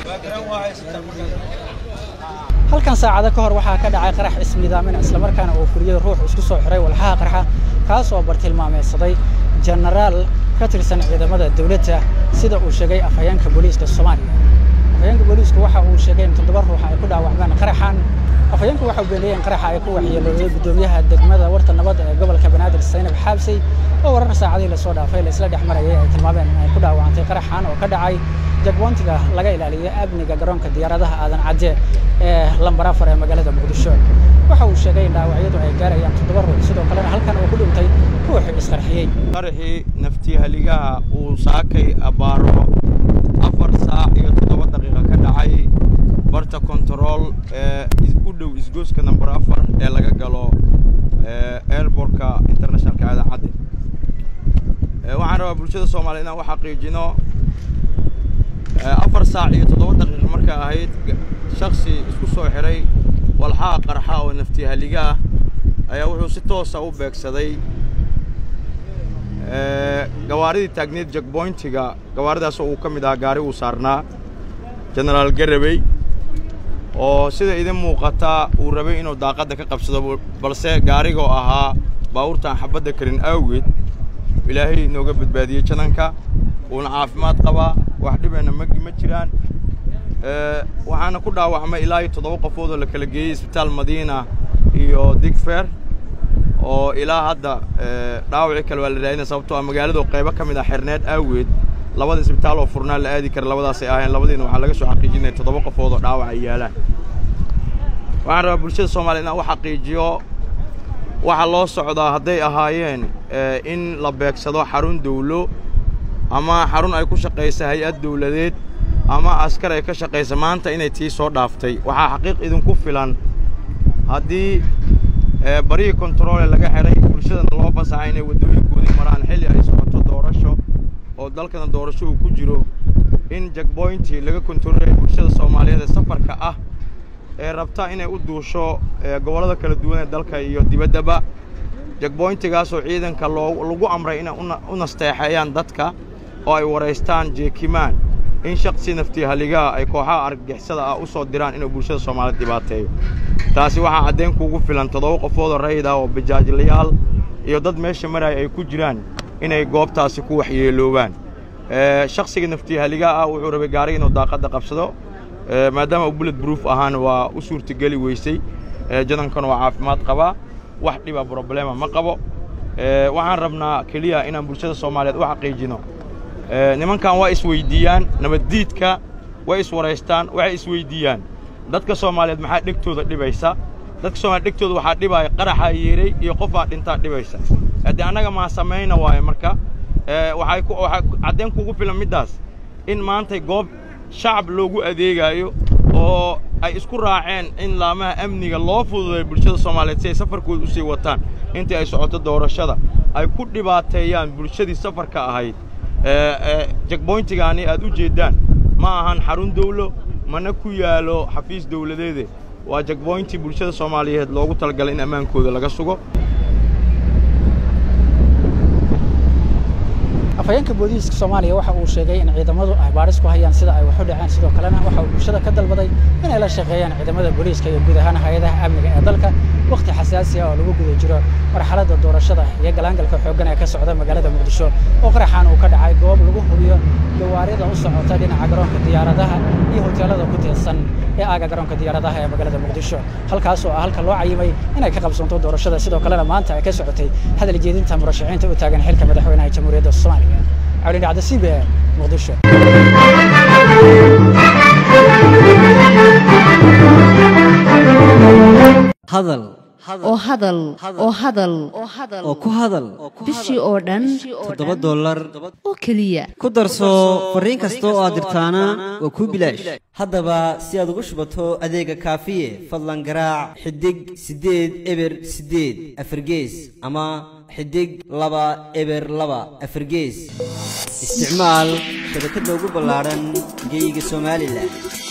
halkan saacado ka hor waxaa ka dhacay qarax ismiidaamin islamarkaana uu furiyey ruux isku soo xiray walxaha qarxa kaas oo bartilmaameysaday jenaraal ka tirsan ciidamada dowladda sida uu sheegay afhayeenka booliiska soomaaliya afhayeenka booliisku waxa uu sheegay in toddoba ruux ay ku dhaawacmeen qaraxan afhayeenku waxa uu beeniyey in qaraxa ay ku waxyeelooday guddoomiyaha degmada warta nabadda ee gobolka banaadir saynab xaabsey oo warar saacadihii lasoo dhaafay la isla dhex marayay ay tilmaameen in ay ku dhaawacantay qaraxan oo ka dhacay jagboontiga laga ilaaliyo amniga garoonka diyaaradaha aadan cadde ee lambar afar ee magaalada muqdisho waxa uu sheegay in dhaawacyadu ay gaarayaan toddoba ruux sidoo kalena halkan uu ku dhintay ruuxii isqarxiyey qaraxii naftihaligaha uu saakay abbaaro afar saac iyo toddoba daqiiqa ka dhacay barta kontarool ee u dhow isgooska namber afar ee laga galo airbortka internationalka aadan cadde waxaan rabaa bulshada soomaaliya inaan u xaqiijino afar saac iyo toddoba daqiiqa markay ahayd shaksi isku soo xiray walxaha qarxa oo naftihaligaah ayaa wuxuu si toosa u beegsaday gawaaridii taagneed jagboyntiga gawaaridaas oo uu ka mid ahaa gaari uu saarnaa genaraal garabey oo sida idin muuqata uu rabay inuu daaqadda ka qabsado balse gaarigoo ahaa baabuurtaan xabadda karin awgeed ilaahay inooga badbaadiyey jananka uuna caafimaad qabaa wax dhibeenna magi ma jiraan waxaana ku dhaawacmay ilaa iyo toddoba qofood oo la kala geeyey isbitaal madiina iyo digfer oo ilaa hadda dhaawacii kale waa la raadina sababtoo ah magaaladu qaybo ka mid ah xerneed aaweed labada isbitaal oo furnaa la aadi kara labadaasay ahayn labadiina waxaa laga soo xaqiijinaya toddoba qofood oo dhaawac ay yaalaan waxaan rabaa bulshada soomaaliya inaan u xaqiijiyo waxa loo socdaa hadday ahaayeen in la beegsado xarun dawlo ama xarun ay ku shaqaysa hay-ad dawladeed ama askar ay ka shaqaysa maanta inay tii soo dhaaftay waxaa xaqiiq idinku filan haddii barihii kontaroole laga xidhay bulshadana loo fasaxay inay waddooyinkoodii maraan xilli ay socoto doorasho oo dalkana doorasho uu ku jiro in jagboyntii laga kontaroolaya bulshada soomaaliyeed ee safarka ah ee rabta inay u duusho gobollada kala duwan ee dalka iyo dibaddaba jagboyntigaasoo ciidanka loo lagu amray inay u nasteexeeyaan dadka oo ay waraystaan jeekimaan in shaksi naftihaligaha ay kooxaha argagixisada ah u soo diraan inuu bulshada soomaaliyeed dhibaateeyo taasi waxaa caddayn kuugu filan toddoba qofoodoo rayid ah oo bajaajlayaal iyo dad meesha maraya ay ku jiraan inay goobtaasi ku waxyeeloobaan shaksiga naftihaligaha ah wuxuu rabay gaariga inuu daaqadda qabsado maadaama uu bullet proof ahaana waa u suurtageli weysay jadankana waa caafimaad qabaa wax dhiba broblema ma qabo waxaan rabnaa keliya inaan bulshada soomaaliyeed u xaqiijino nimankan waa isweyddiiyaan nabaddiidka way iswaraystaan waxay isweyddiiyaan dadka soomaaliyeed maxaa dhegtooda dhibaysa dadka soomaliya dhegtooda waxaa dhibaaya qaraxaa yeeray iyo qofaa dhintaa dhibaysa haddii annaga maa samayna waayo marka waxay waxaa caddayn kugu filan middaas in maantay goob shacab loogu adeegaayo oo ay isku raaceen in laamaha amniga loo fududay bulshada soomaaliyeed si ay safarkooda u sii wataan intii ay socoto doorashada ay ku dhibaateeyaan bulshadii safarka ahayd jagboyntigaani aad u jeeddaan ma ahan xarun dawlo mana ku yaalo xafiis dawladeede waa jagboyntii bulshada soomaaliyeed loogu talagalay in ammaankooda laga sugo afhayeenka booliiska soomaaliya waxa uu sheegay in ciidamadu ay baadhis ku hayaan sida ay wax u dhaceen sidoo kalena waxa uu bulshada ka dalbaday inay la shaqeeyaan ciidamada booliiska iyo guud ahaan hay-adaha amniga ee dalka wakhti xasaasi ah oo lagu guda jiro marxaladda doorashada iyo galaangalka xooggan ee ka socda magaalada muqdisho oo qaraxaan uu ka dhacay goob lagu hubiyo gawaarida u socota dhinaca garoonka diyaaradaha iyo hoteelada ku teedsan ee aaga garoonka diyaaradaha ee magaalada muqdisho halkaas oo ah halka loo cayimay inay ka qabsanto doorashada sidoo kalena maanta ay ka socotay hadal jeedinta murashaxiinta u taagan xilka madaxweynaha jamhuuriyadda soomaaliya cawlin dhacda c b e muqdisho hadal oo hadal oo hadal oo ku hadal bishii oo dhan toddoba dollar oo keliya ku darso fariin kasta oo aad dirtaana waa kuu bilaash haddaba si aad ugu shubato adeega kaafiye fadlan garaac xidig siddeed eber siddeed afargees ama xidig laba eber laba afargees isticmaal shabakadda ugu ballaadhan geeyiga somalilan